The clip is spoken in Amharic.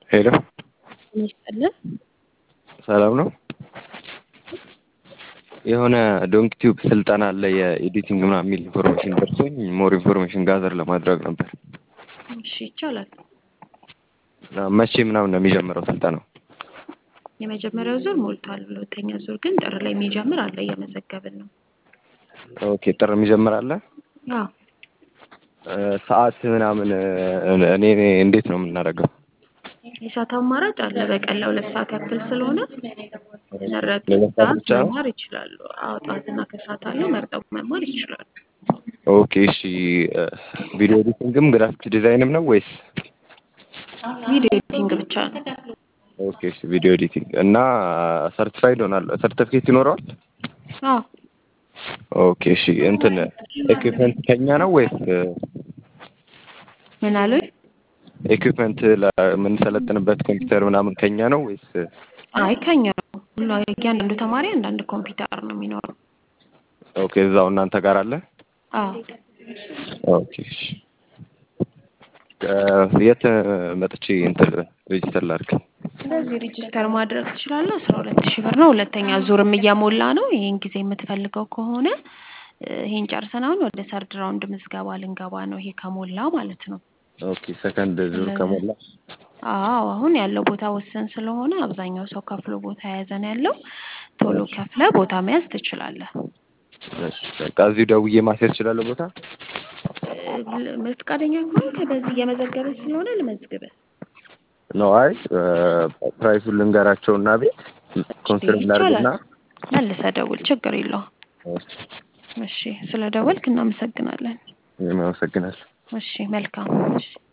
ሄሎ ይስጥልን። ሰላም ነው? የሆነ ዶንክ ቲዩብ ስልጠና አለ የኤዲቲንግ ምናምን የሚል ኢንፎርሜሽን ደርሶኝ ሞር ኢንፎርሜሽን ጋዘር ለማድረግ ነበር። እሺ ይቻላል። እና መቼ ምናምን ነው የሚጀምረው ስልጠናው? የመጀመሪያው ዙር ሞልቷል። ሁለተኛ ዙር ግን ጥር ላይ የሚጀምር አለ፣ እየመዘገብን ነው። ኦኬ ጥር የሚጀምር አለ። አዎ እ ሰዓት ምናምን እ እኔ እኔ እንዴት ነው የምናደርገው? የሰዓት አማራጭ አለ። በቀን ለሁለት ሰዓት ያክል ስለሆነ መረጡ ለሁለት ሰዓት ሰዓት ብቻ ነው? መማር ይችላሉ። አዎ ጠዋትና ከሰዓት አለው መርጠው መማር ይችላሉ። ኦኬ እሺ እ ቪዲዮ ኤዲቲንግም ግራፊክ ዲዛይንም ነው ወይስ? ቪዲዮ ኤዲቲንግ ብቻ ነው። ኦኬ እሺ ቪዲዮ ኤዲቲንግ እና ሰርቲፋይድ ሆናለሁ ሰርቲፊኬት ይኖረዋል? አዎ ኦኬ እሺ እንትን ኤኩይፕመንት ከኛ ነው ወይስ ምን አሉኝ? ኤኩይፕመንት ለምንሰለጥንበት ኮምፒውተር ምናምን ከኛ ነው ወይስ? አይ ከኛ ነው። ሁሉ እያንዳንዱ ተማሪ አንዳንድ ኮምፒውተር ነው የሚኖረው። ኦኬ እዛው እናንተ ጋር አለ? አዎ ኦኬ እሺ እ የት መጥቼ እንትን ሬጅስተር ላድርግ? ስለዚህ ሬጅስተር ማድረግ ትችላለህ። አስራ ሁለት ሺህ ብር ነው። ሁለተኛ ዙርም እየሞላ ነው። ይህን ጊዜ የምትፈልገው ከሆነ እ ይሄን ጨርሰን አሁን ወደ ሰርድ ራውንድ ምዝገባ ልንገባ ነው። ይሄ ከሞላ ማለት ነው። ኦኬ ሰከንድ ዙር ከሞላ አዎ አሁን ያለው ቦታ ውስን ስለሆነ አብዛኛው ሰው ከፍሎ ቦታ የያዘ ነው ያለው። ቶሎ ከፍለ ቦታ መያዝ ትችላለህ። እሺ በቃ እዚሁ ደውዬ ማስያዝ እችላለሁ ቦታ? እ ፈቃደኛ ከሆንክ በዚህ እየመዘገበች ስለሆነ ልመዝግብህ። ነው አይ እ ፕራይሱን ልንገራቸውና ቤት ኮንፊርም ላድርግና ይቻላል። መልሰህ ደውል፣ ችግር የለውም። እሺ እሺ ስለ ደወልክ እናመሰግናለን። እኔም አመሰግናለሁ። እሺ መልካም። እሺ